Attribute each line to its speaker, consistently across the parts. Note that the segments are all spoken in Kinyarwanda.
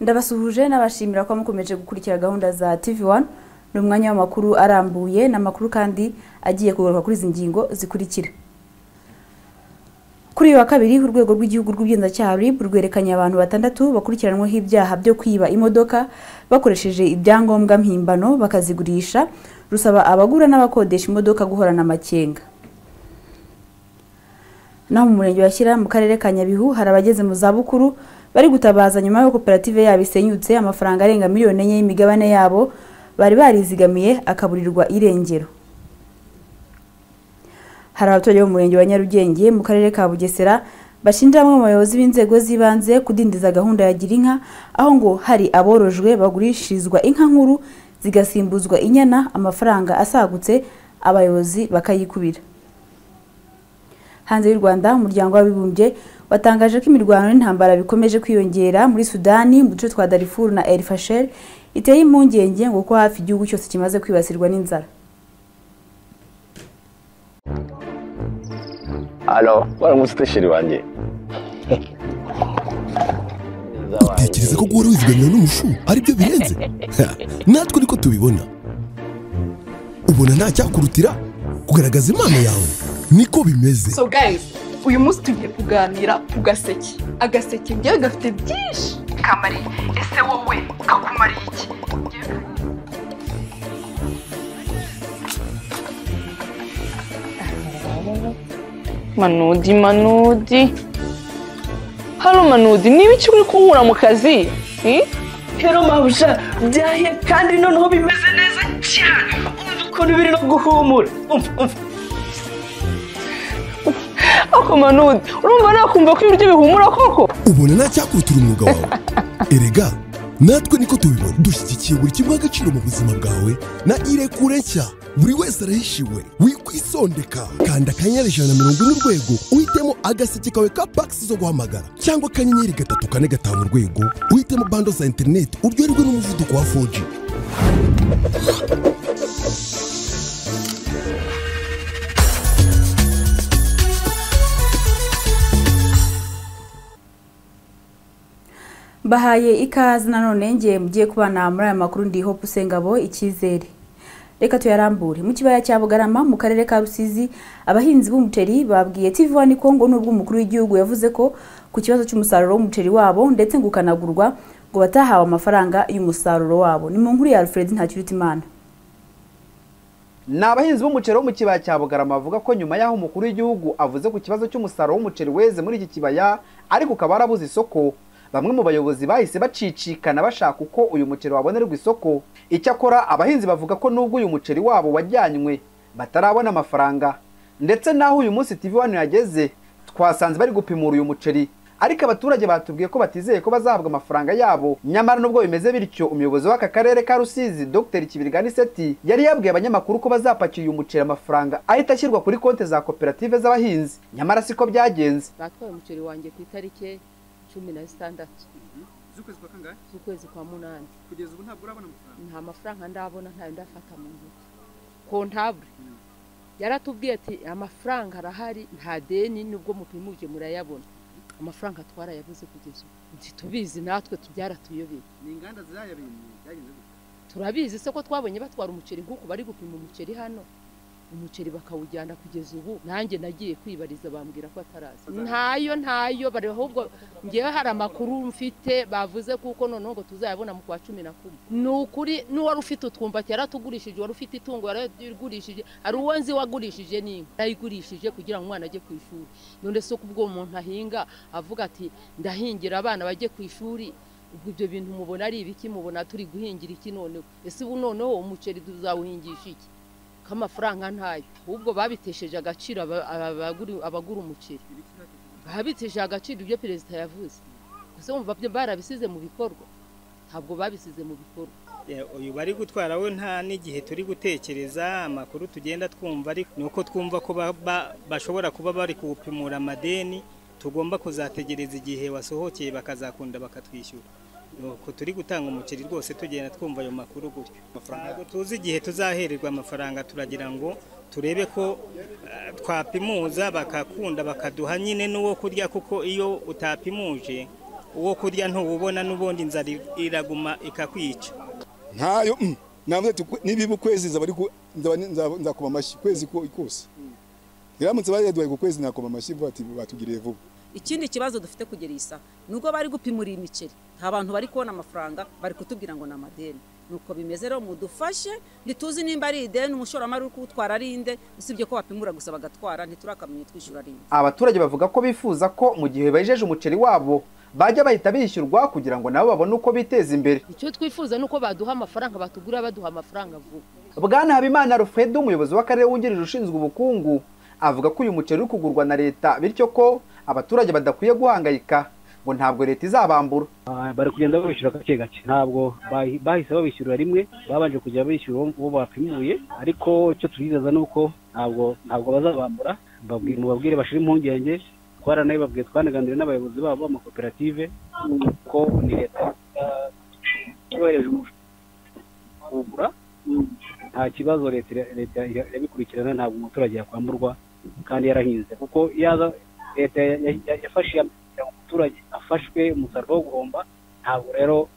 Speaker 1: ndabasuhuje n'abashimira ko mukomeje gukurikira gahunda za tv wani ni umwanya w'amakuru arambuye n'amakuru kandi agiye kugaruka kuri izi ngingo zikurikira kuri uyu wa kabiri urwego rw'igihugu rw'ubugenzacyaha RIB rwerekanye abantu batandatu bakurikiranyweho ibyaha byo kwiba imodoka bakoresheje ibyangombwa mpimbano bakazigurisha rusaba abagura n'abakodesha imodoka guhorana amakenga naho mu murenge wa Shyira mu karere ka Nyabihu hari abageze mu zabukuru bari gutabaza nyuma y'uko koperative yabo isenyutse amafaranga arenga miliyoni enye y'imigabane yabo bari barizigamiye akaburirwa irengero hari abaturage bo mu murenge wa Nyarugenge mu karere ka Bugesera bashinja bamwe mu bayobozi b'inzego z'ibanze kudindiza gahunda ya Girinka aho ngo hari aborojwe bagurishirizwa inka nkuru zigasimbuzwa inyana amafaranga asagutse abayobozi bakayikubira hanze y'u Rwanda umuryango w'abibumbye watangaje ko imirwano n'intambara bikomeje kwiyongera muri Sudani mu duce twa Darfur na El Fasher iteye impungenge ngo ko hafi igihugu cyose kimaze kwibasirwa n'inzara
Speaker 2: Alo, waramutse utasheri wanjye.
Speaker 3: utekereza ko guhora wizigamira n'umushu aribyo birenze Ha, natwe ariko tubibona ubona nta cyakurutira kugaragaza impano yawe niko bimeze
Speaker 4: so guys uyu munsi tugiye kuganira ku gaseke agaseke njyewe gafite byinshi kamari ese wowe kakumariye iki
Speaker 5: manudi manudi hano manudi niba icyo uri kunkura mu kazi hmm?
Speaker 4: rero mabuja byahiye kandi noneho bimeze neza cyane umva ukuntu biri no guhumura umva umva
Speaker 5: ako manudi urumva nakumva ko ibiryo bihumura koko
Speaker 3: ubona nta cyakurutira umwuga wawe erega natwe niko tubibona dushyigikiye buri kimwe agaciro mu buzima bwawe na irekure nshya buri wese arahishiwe wikwisondeka kanda akanyenyeri ijana na mirongo ine urwego uhitemo agaseke kawe ka pakisi zo guhamagara cyangwa akanyenyeri gatatu kane gatanu urwego uhitemo bando za interineti uryoherwe n'umuvuduko wa 4G
Speaker 1: bahaye ikaze nanone ngiye mugiye kubana muri aya makuru ndi hope usengabo icyizere reka tuyarambure mu kibaya cya bugarama mu karere ka rusizi abahinzi b'umuceri babwiye tv wani kongo n'ubwo umukuru w'igihugu yavuze ko ku kibazo cy'umusaruro w'umuceri wabo ndetse ngo ukanagurwa ngo batahawe amafaranga y'umusaruro wabo ni mu nkuru ya alfred ntakirutimana
Speaker 6: ni abahinzi b'umuceri bo mu kibaya cya bugarama bavuga ko nyuma y'aho umukuru w'igihugu avuze ku kibazo cy'umusaruro w'umuceri weze muri iki kibaya ariko ukaba warabuze isoko bamwe mu bayobozi bahise bacicikana bashaka uko uyu muceri wabonerwa isoko icyakora abahinzi bavuga ko nubwo uyu muceri wabo wajyanywe batarabona amafaranga ndetse n'aho uyu munsi tv wani yageze twasanze bari gupimura uyu muceri ariko abaturage batubwiye ko batizeye ko bazahabwa amafaranga yabo nyamara nubwo bimeze bityo umuyobozi w'aka karere ka rusizi dr kibirigani seti yari yabwiye abanyamakuru ko bazapakira uyu muceri amafaranga ahita ashyirwa kuri konti za koperative z'abahinzi nyamara siko byagenze
Speaker 7: batwaye umuceri wanjye ku itariki cumi na zitandatu
Speaker 6: z'ukwezi kwa kangahe
Speaker 7: z'ukwezi kwa munani
Speaker 6: kugeza ubu ntabwo urabona amafaranga
Speaker 7: nta mafaranga ndabona ntayo ndafata mu ntoki kontabure yaratubwiye ati amafaranga arahari nta deni nubwo mupimuje murayabona amafaranga twarayabuze kugeza ubu ntitubizi natwe tubyaratuyobeye
Speaker 6: ni inganda zayabinye byagenze gute
Speaker 7: turabizi se ko twabonye batwara umuceri nk'uku bari gupima umuceri hano umuceri bakawujyana kugeza ubu nanjye nagiye kwibariza bambwira ko ataraza ntayo ntayo bari ahubwo ngewe hari amakuru mfite bavuze kuko noneho ngo tuzayabona mu kwa cumi na kumwe ni ukuri n'uwari ufite utwumba yaratugurishije wari ufite itungo yarayigurishije hari uwo nzi wagurishije n'inka yarayigurishije kugira ngo umwana ajye ku ishuri none se ko ubwo umuntu ahinga avuga ati ndahingira abana bajye ku ishuri ubwo ibyo bintu mubona ari ibiki mubona turi guhingira iki noneho ese ubu noneho umuceri tuzawuhingisha iki ko amafaranga ntayo ahubwo babitesheje agaciro aba- abagura abagura umuceri babitesheje agaciro ibyo perezida yavuze gusa wumva byo barabisize mu bikorwa ntabwo babisize mu bikorwa
Speaker 8: Eh, uyu bari gutwara we nta n'igihe turi gutekereza amakuru tugenda twumva ariko ni uko twumva ko ba- ba- bashobora kuba bari kuwupimura amadeni tugomba kuzategereza igihe wasohokeye bakazakunda bakatwishyura ni uko turi gutanga umuceri rwose tugenda twumva ayo makuru gutyo ntabwo tuzi igihe tuzahererwa amafaranga turagira ngo turebe ko eh, twapimuza bakakunda bakaduha nyine n'uwo kurya kuko iyo utapimuje uwo kurya ntuwubona n'ubundi inzara iraguma ikakwica
Speaker 9: ntayo mm, navuze ati "Kwe- nibiba ukwezi nzaba ari ku- nzaba ni- nzaba- nzakoma amashyi ukwezi ko- kose iramutse bayaduhaye ku kwezi nakoma amashyi vuba ati batugiriye vuba
Speaker 10: ikindi kibazo dufite kugera iyi saha nubwo bari gupimura iyi miceri nta bantu bari kubona amafaranga bari kutubwira ngo ni amadeni nuko bimeze rero mudufashe ntituzi nimba ari ideni umushoramari uri kuwutwara ari inde usibye ko bapimura gusa bagatwara ntiturakamenya twishyura ari inde
Speaker 6: abaturage bavuga ko bifuza ko mu gihe bejeje umuceri wabo bajya bahita bishyurwa kugira ngo nabo babone uko biteza imbere
Speaker 7: icyo twifuza ni uko baduha amafaranga batugura baduha amafaranga vuba
Speaker 6: bwana habimana alfred umuyobozi w'akarere wungirije ushinzwe ubukungu avuga ko uyu muceri uri kugurwa na leta bityo ko abaturage badakwiye guhangayika ngo ntabwo leta izabambura
Speaker 11: Ah, bari kugenda babishyura gake gake ntabwo bahi- bahise babishyurira rimwe babanje kujya bishyura uwo- uwo bapimuye ariko icyo tubizeza ni uko ntabwo ntabwo bazabambura Babwi- mubabwire bashire impungenge twaranabibabwiye twanaganiriye n'abayobozi babo amakoperative ko ni leta yohereje kugura nta kibazo leta ira- leta ira- irabikurikirana ntabwo umuturage yakwamburwa kandi yarahinze kuko yaza leta ya- ya- ya- yafashe iya kugira ngo umuturage afashwe umusaruro wo guhomba ntabwo rero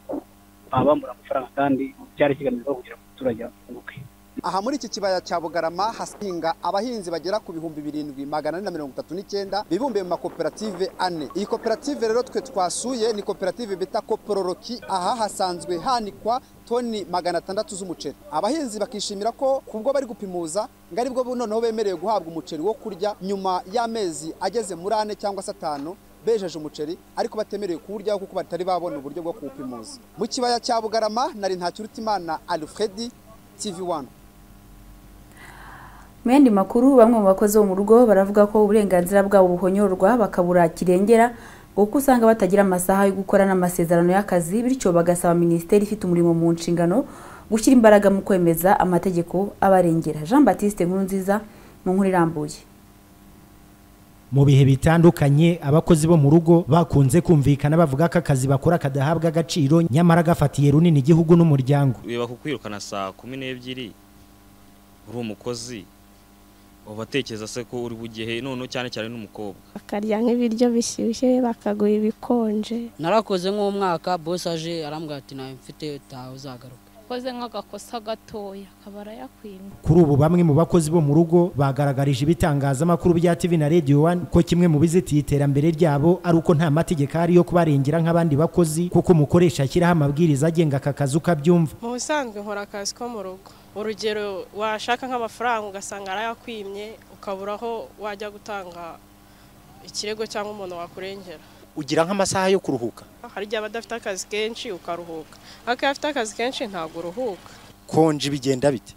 Speaker 11: babambura amafaranga kandi cyari kigamijwe kugira ngo umuturage afunguke
Speaker 6: aha muri iki kibaya cya bugarama hasinga abahinzi bagera ku bihumbi birindwi magana ane na mirongo itatu n'icyenda bibumbiye mu makoperative ane iyi koperative rero twe twasuye ni koperative bita kopororoki aha hasanzwe hanikwa toni magana atandatu z'umuceri abahinzi bakishimira ko kubwo bari gupimuza ngo aribwo bu- noneho bemerewe guhabwa umuceri wo kurya nyuma y'amezi ageze muri ane cyangwa se atanu bejeje umuceri ariko batemerewe kuwuryaho kuko batari babona uburyo bwo kuwupimuza mu kibaya cya bugarama nari ntakirutimana alfredi tv wani
Speaker 1: Mu yandi makuru bamwe mu bakozi bo mu rugo baravuga ko uburenganzira bwabo buhonyorwa bakabura kirengera ngo kuko usanga batagira amasaha yo gukora n'amasezerano y'akazi bityo bagasaba minisiteri ifite umurimo mu nshingano gushyira imbaraga mu kwemeza amategeko abarengera jean batiste nkuru nziza mu nkuru irambuye
Speaker 12: mu bihe bitandukanye abakozi bo mu rugo bakunze kumvikana bavuga ko akazi bakora kadahabwa agaciro nyamara gafatiye runini igihugu n'umuryango
Speaker 13: biba kukwirukana saa kumi n'ebyiri uri umukozi uba atekereza se ko uri bugehe none cyane cyane n'umukobwa
Speaker 14: bakarya nk'ibiryo bishyushye bakagura ibikonje
Speaker 15: narakoze nk'umwaka bose aje arambwira ati nawe mfite utaha uzagaruka
Speaker 16: koze nk'agakosa gatoya akaba arayakwima
Speaker 12: kuri ubu bamwe mu bakozi bo mu rugo bagaragarije ibitangazamakuru bya TV na Radio 1 ko kimwe mu bizitiye iterambere ryabo ari uko nta mategeko ari yo kubarengera nk'abandi bakozi kuko umukoresha ashyiraho amabwiriza agenga aka kazi uko abyumva
Speaker 17: mu busanzwe nkora akazi ko mu rugo urugero washaka nk'amafaranga ugasanga arayakwimye ukabura aho wajya gutanga ikirego cyangwa umuntu wakurengera
Speaker 18: ugira nk'amasaha yo kuruhuka
Speaker 17: hari igihe aba adafite akazi kenshi ukaruhuka ariko iyo afite akazi kenshi ntabwo uruhuka
Speaker 18: konji bigenda bite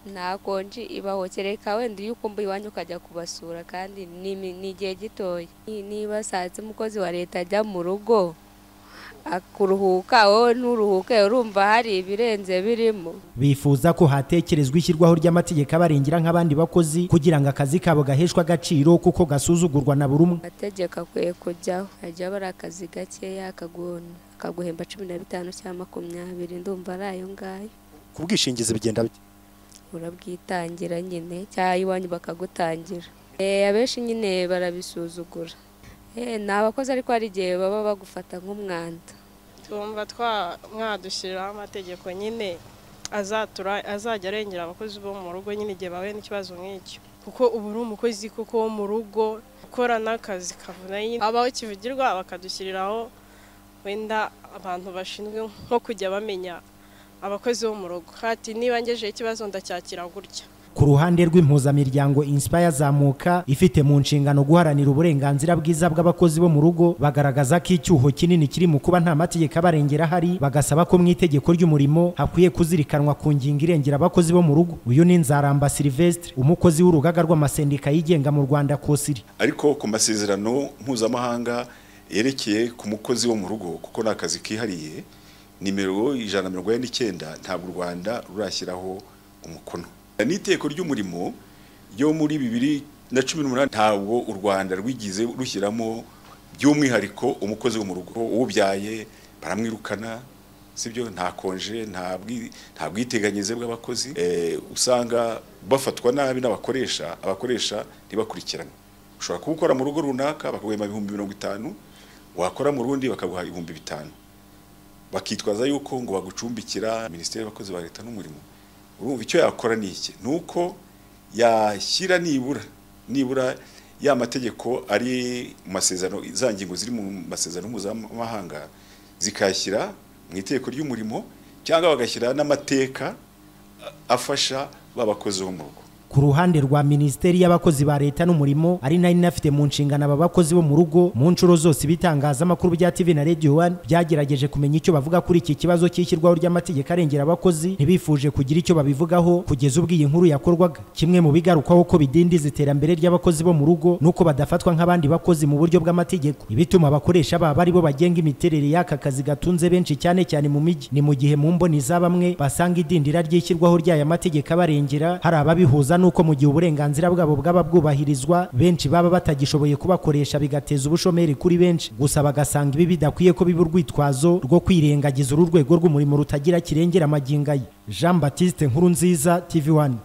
Speaker 19: nta konji ibaho kereka wenda iyo ukumbuye iwanyu ukajya kubasura kandi ni imi- ni igihe gitoya Ni- niba sanze umukozi wa leta ajya mu rugo akuruhuka wowe nturuhuke urumva hari ibirenze birimo
Speaker 12: bifuza ko hatekerezwa ishyirwaho ry'amategeko abarengera nk'abandi bakozi kugira ngo akazi kabo gaheshwe agaciro kuko gasuzugurwa na buri umwe
Speaker 19: amategeko akwiye kujyaho hajya abara akazi gakeya akaguhona akaguhemba cumi na bitanu cyangwa makumyabiri ndumva ari ayo ngayo
Speaker 18: ku bwishingizi bigenda bite
Speaker 19: urabwitangira nyine cyangwa iwanyu bakagutangira Eh, abenshi nyine barabisuzugura Eh, ni abakozi ariko hari igihe baba bagufata nk'umwanda
Speaker 17: twumva twa- mwadushyiriraho amategeko nyine azatura azajya arengera abakozi bo mu rugo nyine igihe bahuye n'ikibazo nk'icyo kuko ubu uri umukozi kuko wo mu rugo ukora n'akazi kavunanye abaho kivugirwa bakadushyiriraho wenda abantu bashinzwe nko kujya bamenya abakozi bo mu rugo hati niba ngejeje ikibazo ndacyakira gutya
Speaker 12: ku ruhande rw'impuzamiryango Inspire zamuka ifite mu nshingano guharanira uburenganzira bwiza bw'abakozi bo mu rugo bagaragaza ko icyuho kinini kiri mu kuba nta mategeko abarengera ahari bagasaba ko mu itegeko ry'umurimo hakwiye kuzirikanwa ku ngingo irengera abakozi bo mu rugo uyu ni Nzaramba Sylvestre umukozi w'urugaga rw'amasendika yigenga mu Rwanda Kosiri
Speaker 20: ariko ku masezerano mpuzamahanga yerekeye ku mukozi wo mu rugo kuko ni akazi kihariye nimero ijana na mirongo ine n'icyenda ntabwo u rwanda rurashyiraho umukono n'iteko ry'umurimo ryo muri bibiri na cumi n'umunani ntabwo u rwanda rwigeze rushyiramo by'umwihariko umukozi wo mu rugo ubyaye baramwirukana sibyo nta konje nta bwi- nta bwiteganyirize bw'abakozi Eh, usanga bafatwa nabi n'abakoresha abakoresha ntibakurikirane ushobora kuba ukora mu rugo runaka bakaguhemba ibihumbi mirongo itanu wakora mu rundi bakaguha ibihumbi bitanu bakitwaza yuko ngo bagucumbikira minisiteri y'abakozi ba leta n'umurimo urumva icyo yakora ni iki ni uko yashyira nibura nibura ya mategeko ari mu masezerano za ngingo ziri mu masezerano mpuzamahanga zikayashyira mu itegeko ry'umurimo cyangwa bagashyira n'amateka afasha ba bakozi bo mu rugo
Speaker 12: ku ruhande rwa minisiteri y'abakozi ba leta n'umurimo ari nayo inafite mu nshingano aba bakozi bo mu rugo mu nshuro zose ibitangazamakuru bya tv na radio one byagerageje kumenya icyo bavuga kuri iki kibazo cy'ishyirwaho ry'amategeko arengera abakozi ntibifuje kugira icyo babivugaho kugeza ubwo iyi nkuru yakorwaga kimwe mu bigarukwaho ko bidindiza iterambere ry'abakozi bo mu rugo nuko badafatwa nk'abandi bakozi mu buryo bw'amategeko ibituma abakoresha babo ari bo bagenga imiterere y'aka kazi gatunze benshi cyane cyane mu mijyi ni mu gihe mu mboni za bamwe basanga idindira ry'ishyirwaho ry'aya mategeko abarengera hari ababihuza nuko mu gihe uburenganzira bwabo bwaba bwubahirizwa benshi baba batagishoboye kubakoresha bigateza ubushomeri kuri benshi gusa bagasanga ibi bidakwiye ko biba urwitwazo rwo kwirengagiza uru rwego rw'umurimo rutagira kirengera amaginga ye jean batiste nkuru nziza tv one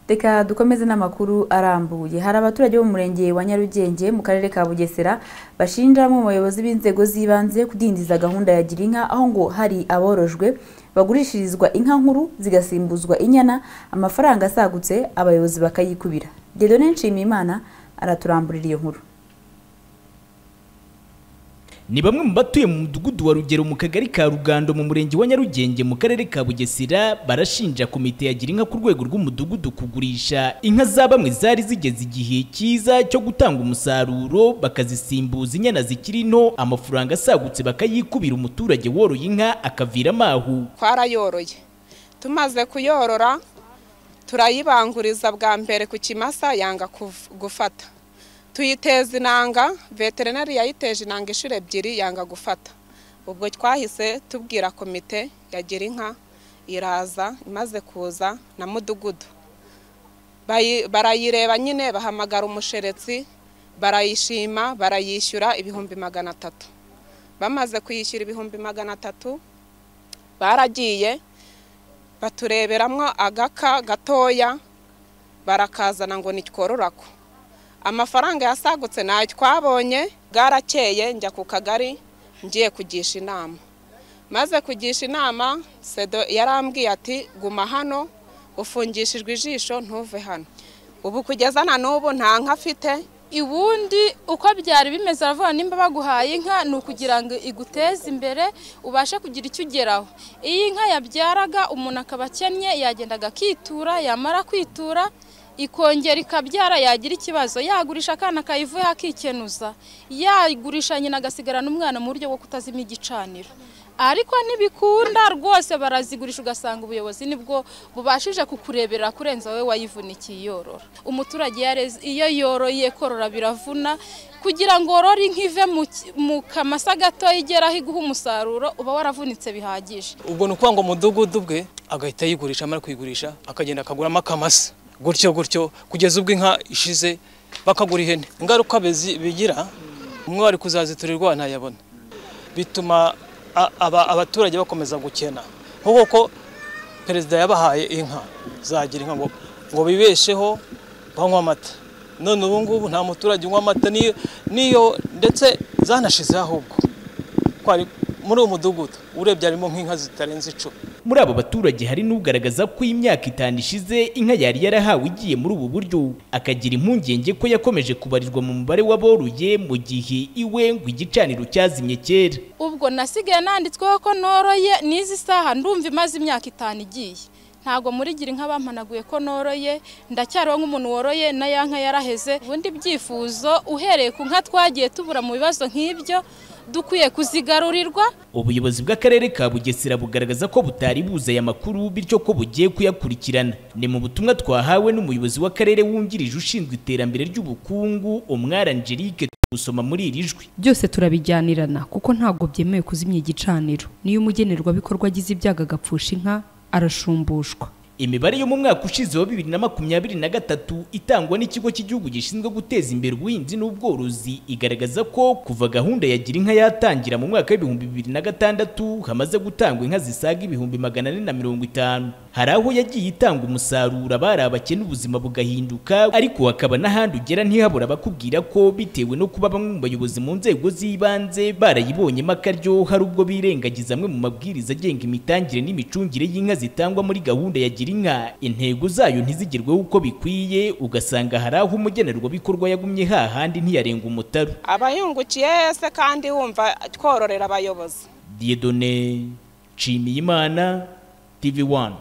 Speaker 1: reka dukomeze n'amakuru arambuye hari abaturage bo mu murenge wa nyarugenge mu karere ka bugesera bashinja bamwe mu bayobozi b'inzego z'ibanze kudindiza gahunda ya gira inka aho ngo hari aborojwe bagurishirizwa inka nkuru zigasimbuzwa inyana amafaranga asagutse abayobozi bakayikubira dedone nshimiyimana araturamburira iyo nkuru
Speaker 21: ni bamwe mu batuye mu mudugudu wa rugero mu kagari ka rugando mu murenge wa nyarugenge mu karere ka bugesera barashinja komite ya gira inka ku rwego rw'umudugudu kugurisha inka za bamwe zari zigeze igihe cyiza cyo gutanga umusaruro bakazisimbuza inyana zikiri nto amafaranga asagutse bakayikubira umuturage woroye inka akaviramo aho
Speaker 22: twarayoroye tumaze kuyorora turayibanguriza bwa mbere ku kimasa yanga kuv- gufata tuyiteza inanga veterineri yayiteje inanga inshuro ebyiri yanga gufata ubwo twahise tubwira komite ya gira inka iraza imaze kuza na mudugudu Bayi- barayireba nyine bahamagara umusheretsi barayishima barayishyura ibihumbi magana atatu bamaze kuyishyura ibihumbi magana atatu baragiye batureberamo agaka gatoya barakazana ngo nitwororako amafaranga yasagutse ntayo twabonye bwarakeye njya ku kagari ngiye kugisha inama maze kugisha inama sedo yarambwiye ati guma hano ufungishijwe ijisho ntuve hano ubu kugeza na n'ubu nta nka afite
Speaker 16: ubundi uko byari bimeze aravuga nimba baguhaye inka ni ukugira ngo iguteze imbere ubashe kugira icyo ugeraho iyo inka yabyaraga umuntu akaba akennye yagendaga akitura yamara kwitura ikongera ikabyara yagira ikibazo yagurisha akana kayivuyeho akikenuza yagurisha nyina agasigarana umwana mu buryo bwo kutazima igicaniro ariko ntibikunda rwose barazigurisha ugasanga ubuyobozi nibwo bubashije kukurebera kurenza wowe wayivunikiye yorora umuturage yareze- iyo yoroye korora biravuna kugira ngo worore inka ive mu ki- mu kamasa gatoya igeraho iguha umusaruro uba waravunitse bihagije
Speaker 23: ubwo ni ukuvuga ngo umudugudu bwe agahita yigurisha amara kuyigurisha akagenda akaguramo akamasa gutyo gutyo kugeza ubwo inka ishize bakagura ihene ingaruka bezi- bigira umwe wari kuzaziturirwa ntayabona bituma a- aba- abaturage bakomeza gukena nk'uko ko perezida yabahaye inka zagira inka ngo ngo bibesheho banywe amata none ubu ngubu nta muturage unywa amata niyo niyo ndetse zanashizeho ahubwo ko ari muri uwo mudugudu urebye harimo nk'inka zitarenze icumi
Speaker 21: muri abo baturage hari n'ugaragaza ko imyaka itanu ishize inka yari yarahawe igiye muri ubu buryo akagira impungenge ko yakomeje kubarizwa mu mubare w'aboroye mu gihe iwe ngo igicaniro cyazimye kera
Speaker 16: ubwo nasigaye nanditsweho ko noroye n'izi saha ndumva imaze imyaka itanu igiye ntabwo muri gira inka bampanaguye ko noroye ndacyariho nk'umuntu woroye na ya nka yaraheze ubundi byifuzo uhereye ku nka twagiye tubura mu bibazo nk'ibyo dukwiye kuzigarurirwa
Speaker 21: ubuyobozi bw'akarere ka bugesera bugaragaza ko butari buze aya makuru bityo ko bugiye kuyakurikirana ni mu butumwa twahawe n'umuyobozi w'akarere wungirije ushinzwe iterambere ry'ubukungu umwari angelique gusoma muri iri jwi
Speaker 24: byose turabijyanirana kuko ntabwo byemewe kuzimya igicaniro niyo umugenerwabikorwa agize ibyago agapfusha inka arashumbushwa
Speaker 21: imibare yo mu mwaka ushize wa bibiri na makumyabiri na gatatu itangwa n'ikigo cy'igihugu gishinzwe guteza imbere ubuhinzi n'ubworozi igaragaza ko kuva gahunda ya gira inka yatangira mu mwaka w'ibihumbi bibiri na gatandatu hamaze gutangwa inka zisaga ibihumbi magana ane na mirongo itanu hari aho yagiye itanga umusaruro abari abakene ubuzima bugahinduka ariko hakaba n'ahandi ugera ntihabura abakubwira ko bitewe no kuba bamwe mu bayobozi mu nzego z'ibanze barayibonyemo akaryo hari ubwo birengagiza amwe mu mabwiriza agenga imitangire n'imicungire y'inka zitangwa muri gahunda ya gira inka intego zayo ntizigerweho uko bikwiye ugasanga hari aho umugenerwabikorwa yagumye hahandi ntiyarenga umutaru
Speaker 22: abayungukiye se kandi wumva twororera abayobozi
Speaker 21: Diedone Nshimiyimana TV 1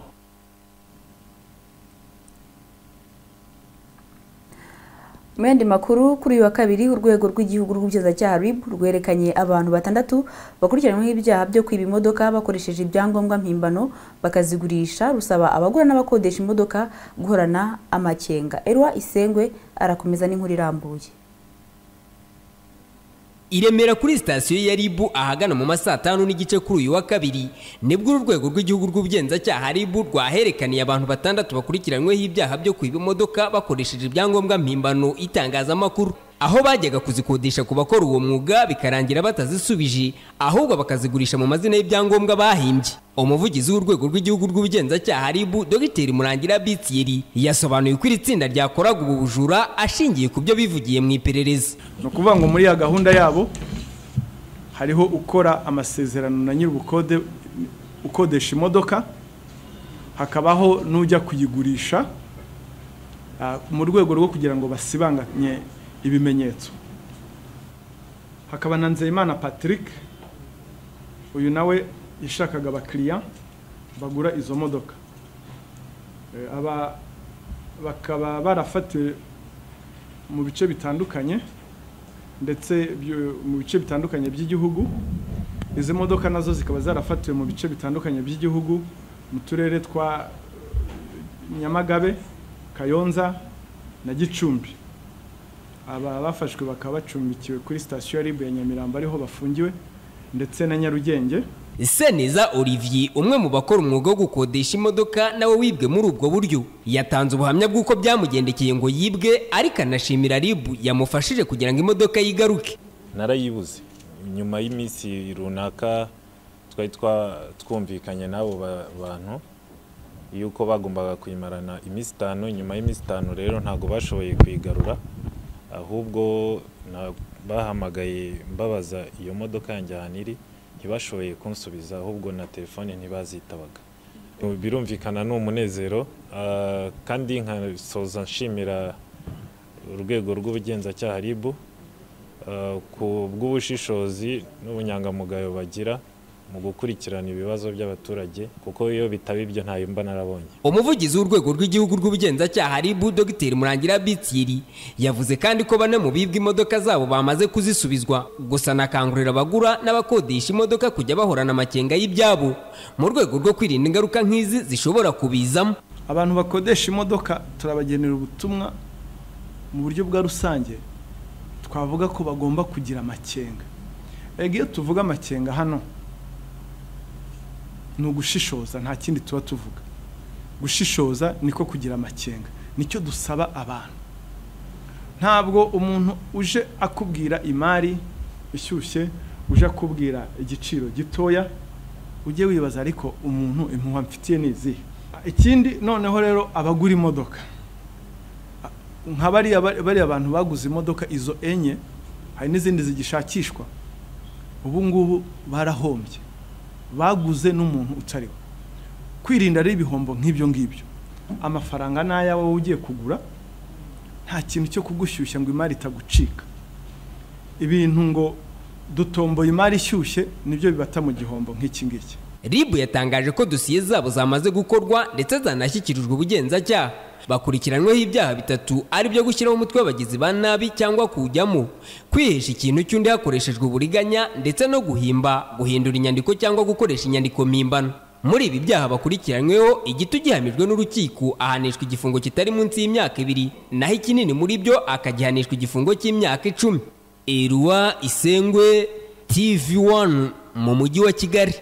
Speaker 1: Mu yandi makuru kuri uyu wa kabiri urwego rw'igihugu rw'ubushinjacyaha RIB rwerekanye abantu batandatu bakurikiranyweho ibyaha byo kwiba imodoka bakoresheje ibyangombwa mpimbano bakazigurisha rusaba abagura n'abakodesha imodoka guhorana amakenga Erwa Isengwe arakomeza n'inkuru irambuye
Speaker 25: iremera kuri sitasiyo ya ribu ahagana mu ma saa tanu n'igice kuri uyu wa kabiri nibwo uru rwego rw'igihugu rw'ubugenzacyaha ribu rwahererekaniye abantu batandatu bakurikiranyweho ibyaha byo kwiba imodoka bakoresheje ibyangombwa mpimbano itangazamakuru aho bajyaga kuzikodesha ku bakora uwo mwuga bikarangira batazisubije ahubwo bakazigurisha mu mazina y'ibyangombwa bahimbye umuvugizi w'urwego rw'igihugu rw'ubugenzacyaha ribu dogiteri murangira bitiyeri yasobanuye ko iri tsinda ryakoraga ubu bujura ashingiye ku byo bivugiye mu iperereza
Speaker 26: ni ukuvuga ngo muri ya gahunda yabo hariho ukora amasezerano na nyir'ubukode ukodesha imodoka hakabaho n'ujya kuyigurisha ah, mu rwego rwo kugira ngo basibanganye ibimenyetso hakaba na nzeyimana patrick uyu nawe yashakaga abakiriya bagura izo modoka Eh, aba bakaba barafatiwe mu bice bitandukanye ndetse byo- mu bice bitandukanye by'igihugu izi modoka nazo zikaba zarafatiwe mu bice bitandukanye by'igihugu mu turere twa eh, nyamagabe kayonza na gicumbi aba bafashwe bakaba bacumbikiwe kuri sitasiyo ya ribu ya nyamirambo ariho bafungiwe ndetse na nyarugenge
Speaker 25: seneza olivier umwe mu bakora umwuga wo gukodesha imodoka nawe wibwe muri ubwo buryo yatanze ubuhamya bw'uko byamugendekeye ngo yibwe ariko anashimira ribu yamufashije kugira ngo imodoka yigaruke
Speaker 27: narayibuze nyuma y'iminsi runaka twari twa- twumvikanye n'abo ba- bantu yuko bagombaga kuyimarana iminsi itanu nyuma y'iminsi itanu rero ntabwo bashoboye kuyigarura ahubwo na- bahamagaye mbabaza iyo modoka yanjye ahantu iri ntibashoboye kunsubiza ahubwo na telefone ntibazitabaga birumvikana ni umunezero ah, kandi nkasoza nshimira urwego rw'ubugenzacyaha ribu Uh, ku bw'ubushishozi n'ubunyangamugayo bagira mu gukurikirana ibibazo by'abaturage kuko iyo bitaba ibyo ntayo mba narabonye
Speaker 25: umuvugizi w'urwego rw'igihugu rw'ubugenzacyaha ribu dogiteri murangira bitiri yavuze kandi ko bane mu bibwa imodoka zabo bamaze kuzisubizwa gusa anakangurira abagura n'abakodesha imodoka kujya bahorana amakenga y'ibyabo mu rwego rwo kwirinda ingaruka nk'izi zishobora kubizamo
Speaker 26: abantu bakodesha imodoka turabagenera ubutumwa mu buryo bwa rusange twavuga ko bagomba kugira amakenga ego iyo tuvuga amakenga hano ni ugushishoza nta kindi tuba tuvuga gushishoza niko kugira amakenga nicyo dusaba abantu ntabwo umuntu uje akubwira imari ishyushye uje akubwira igiciro gitoya ujye wibaza ariko umuntu impuhwe mfitiye ni izihe ikindi noneho rero abagura imodoka nka bariya bari- bariya bantu baguze imodoka izo enye hari n'izindi zigishakishwa ubu ngubu barahombye baguze n'umuntu utariwe kwirinda ari ibihombo nk'ibyo ngibyo amafaranga ni ayawe wowe ugiye kugura nta kintu cyo kugushyushya ngo imari itagucika ibintu ngo dutomboye imari ishyushye nibyo bibata mu gihombo nk'iki ngiki
Speaker 25: ribu yatangaje ko dosiye zabo zamaze gukorwa ndetse zanashyikirijwe ubugenzacyaha bakurikiranyweho ibyaha bitatu ari byo gushyiraho umutwe w'abagizi ba nabi cyangwa kuwujyamo kwihesha ikintu cy'undi hakoreshejwe uburiganya ndetse no guhimba guhindura inyandiko cyangwa gukoresha inyandiko mpimbano muri ibi byaha bakurikiranyweho igito gihamijwe n'urukiko ahanishwa igifungo kitari munsi y'imyaka ibiri naho ikinini muri byo akagihanishwa igifungo cy'imyaka icumi erwa isengwe tv 1 mu mujyi wa kigali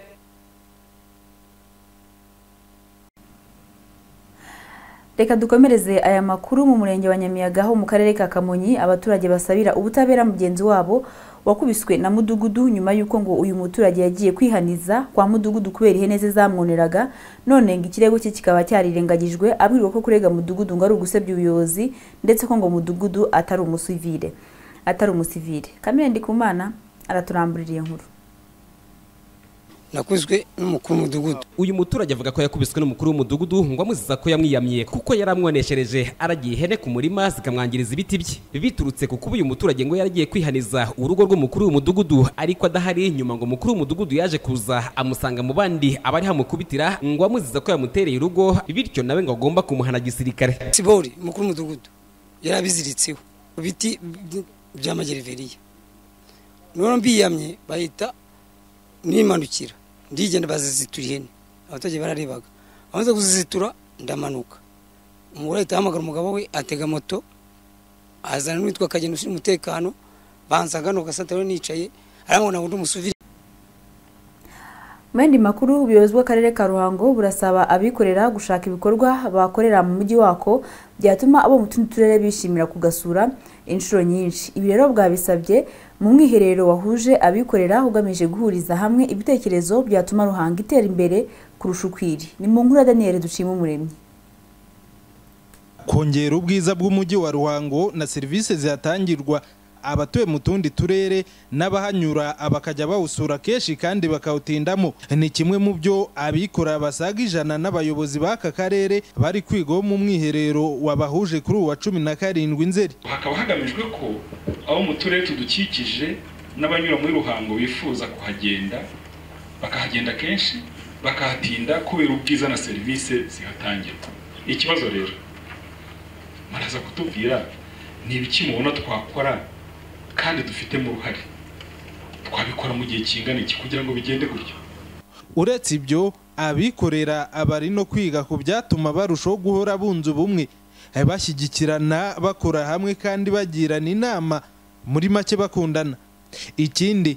Speaker 1: Reka dukomereze aya makuru mu murenge wa Nyamiyaga ho mu karere ka Kamonyi abaturage basabira ubutabera mugenzi wabo wakubiswe na mudugudu nyuma y'uko ngo uyu muturage yagiye kwihaniza kwa mudugudu kubera ihene ze zamwoneraga none ngo ikirego cye kikaba cyarirengagijwe abwirwa ko kurega mudugudu ngo ari ugusebya ubuyobozi ndetse ko ngo mudugudu atari umusivire atari umusivire kamere ndikumana araturamburira iyo nkuru
Speaker 28: nakuzwe n'umukuru w'umudugudu
Speaker 8: uyu muturage avuga ko yakubiswe n'umukuru w'umudugudu ngo amuziza ko yamwiyamye kuko yari amwoneshereje aragiye ihene ku murima zikamwangiriza ibiti bye biturutse ku kuba uyu muturage ngo yaragiye kwihaniza urugo rw'umukuru w'umudugudu ariko adahari nyuma ngo umukuru w'umudugudu yaje kuza amusanga mu bandi abari hamukubitira ngo amuziza ko yamutereye urugo bityo nawe ngo agomba kumuhana gisirikare
Speaker 28: sibori umukuru w'umudugudu yarabiziritseho ibiti bya magereveriya noneho mbiyamye bahita nimanukira ndigenda bazizitura ihene abaturage bararebaga bamaze kuzizitura ndamanuka umugore ahita ahamagara umugabo we atega moto azana n'uwitwa akagenda ushinzwe umutekano bansaga ni ugasataro nicaye aramubona undi umusuvire
Speaker 1: mu yandi makuru ubuyobozi bw'akarere ka ruhango burasaba abikorera gushaka ibikorwa bakorera mu mujyi wako byatuma abo mu tundi turere bishimira kugasura inshuro nyinshi ibi rero bwabisabye mu mwiherero wahuje abikorera ugamije guhuriza hamwe ibitekerezo byatuma ruhango itera imbere kurusha uko iri ni mu nkuru ya daniel dushima umuremyi
Speaker 9: kongera ubwiza bw'umujyi wa ruhango na serivisi zihatangirwa abatuye mu tundi turere n'abahanyura bakajya bawusura kenshi kandi bakawutindamo ni kimwe mu byo abikora basaga ijana n'abayobozi b'aka karere bari kwigaho mu mwiherero wabahuje kuri uwa cumi na karindwi nzeri
Speaker 10: hakaba hagamijwe ko abo mu turere tudukikije n'abanyura muri ruhango bifuza kuhagenda bakahagenda kenshi bakahatinda kubera ubwiza na serivisi zihatangirwa ikibazo rero muraza kutubwira ni ibiki mubona twakora kandi dufitemo uruhare twabikora mu gihe kingana iki kugira ngo bigende gutyo
Speaker 9: uretse ibyo abikorera abari no kwiga ku byatuma barushaho guhora bunze ubumwe bashyigikirana bakora hamwe kandi bagirana inama muri make bakundana ikindi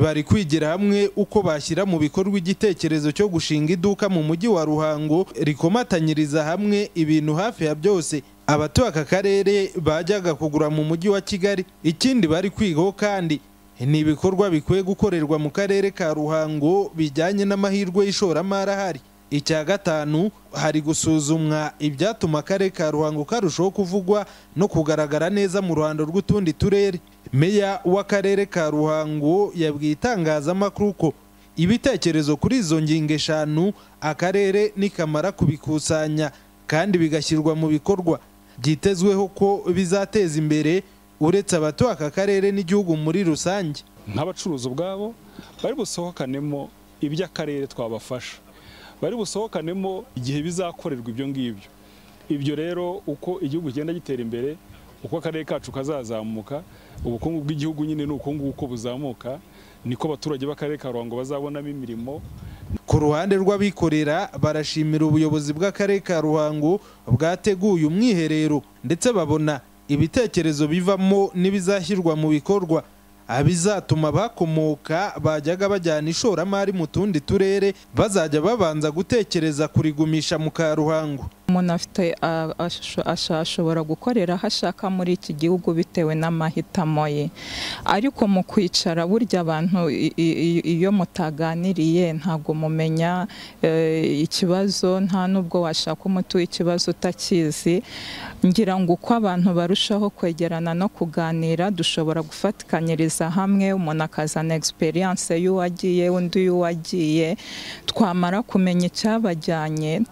Speaker 9: bari kwigira hamwe uko bashyira mu bikorwa igitekerezo cyo gushinga iduka mu mujyi wa ruhango rikomatanyiriza hamwe ibintu hafi ya byose abatuye aka karere bajyaga kugura mu mujyi wa kigali ikindi bari kwigaho kandi ni ibikorwa bikwiye gukorerwa mu karere ka ruhango bijyanye n'amahirwe y'ishoramari ahari icya gatanu hari gusuzumwa ibyatuma akarere ka ruhango karushaho kuvugwa no kugaragara neza mu ruhando rw'utundi turere meya w'akarere ka ruhango yabwiye itangazamakuru ko ibitekerezo kuri izo ngingo eshanu akarere nikamara kubikusanya kandi bigashyirwa mu bikorwa byitezweho ko bizateza imbere uretse abatuye aka karere n'igihugu muri rusange
Speaker 29: nk'abacuruzi ubwabo bari busohokanemo iby'akarere twabafasha bari busohokanemo igihe bizakorerwa ibyo ngibyo ibyo rero uko igihugu kigenda gitera imbere uko akarere kacu kazazamuka ubukungu bw'igihugu nyine ni uko nguko buzamuka niko abaturage b'akarere ka ruhango bazabonamo imirimo
Speaker 9: ku ruhande rw'abikorera barashimira ubuyobozi bw'akarere ka ruhango bwateguye umwiherero ndetse babona ibitekerezo bivamo n'ibizashyirwa mu bikorwa abizatuma bakomoka bajyaga bajyana ishoramari mu tundi turere bazajya babanza gutekereza kurigumisha mu karuhango
Speaker 30: umuntu afite ashobora gukorera aho ashaka muri iki gihugu bitewe n'amahitamo ye ariko mu kwicara burya abantu iyo mutaganiriye ntabwo mumenya ikibazo nta n'ubwo washaka umuti w'ikibazo utakizi ngira ngo uko abantu barushaho kwegerana no kuganira dushobora gufatikanyiriza hamwe umuntu akazana egisperiyanse y'uwagiye undi y'uwagiye twamara kumenya icyabajyanye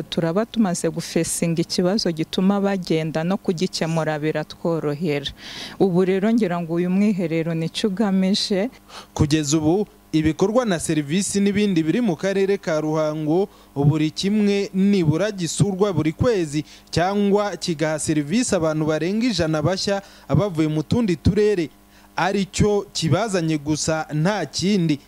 Speaker 30: turaba tumaze gufesinga ikibazo gituma bagenda no kugikemura biratworohera ubu rero ngira ngo uyu mwiherero nicyo ugamije
Speaker 9: kugeza ubu ibikorwa na serivisi n'ibindi biri mu karere ka ruhango buri kimwe nibura gisurwa buri kwezi cyangwa kigaha serivisi abantu barenga ijana bashya bavuye mu tundi turere aricyo kibazanye gusa nta kindi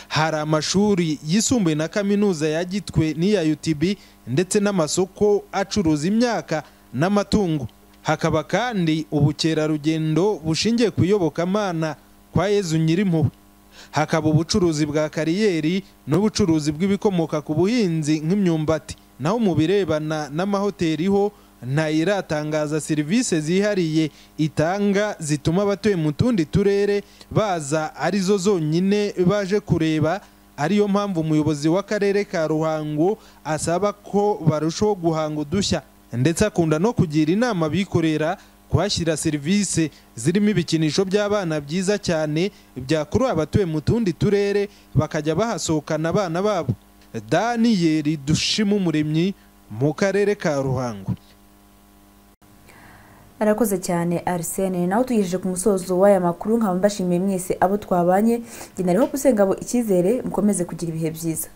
Speaker 9: hari amashuri yisumbuye na kaminuza ya gitwe n'iya utb ndetse n'amasoko acuruza imyaka n'amatungo hakaba kandi ubukerarugendo bushingiye ku iyobokamana kwa yezu nyirimpuhwe hakaba ubucuruzi bwa kariyeri n'ubucuruzi bw'ibikomoka ku buhinzi nk'imyumbati naho mu birebana n'amahoteli ho ntayiratangaza serivisi zihariye itanga zituma abatuye mu tundi turere baza arizo zonyine baje kureba ariyo mpamvu umuyobozi w'akarere ka ruhango asaba ko barushaho guhanga udushya ndetse akunda no kugira inama abikorera kuhashyira serivisi zirimo ibikinisho by'abana byiza cyane byakurura abatuye mu tundi turere bakajya bahasohokana abana babo daniyeli dushima umuremyi mu karere ka ruhango
Speaker 1: arakoze cyane arisene nawe tugejeje ku musozo w'aya makuru nkaba mbashimiye mwese abo twabanye nari hope usengabo icyizere mukomeze kugira ibihe byiza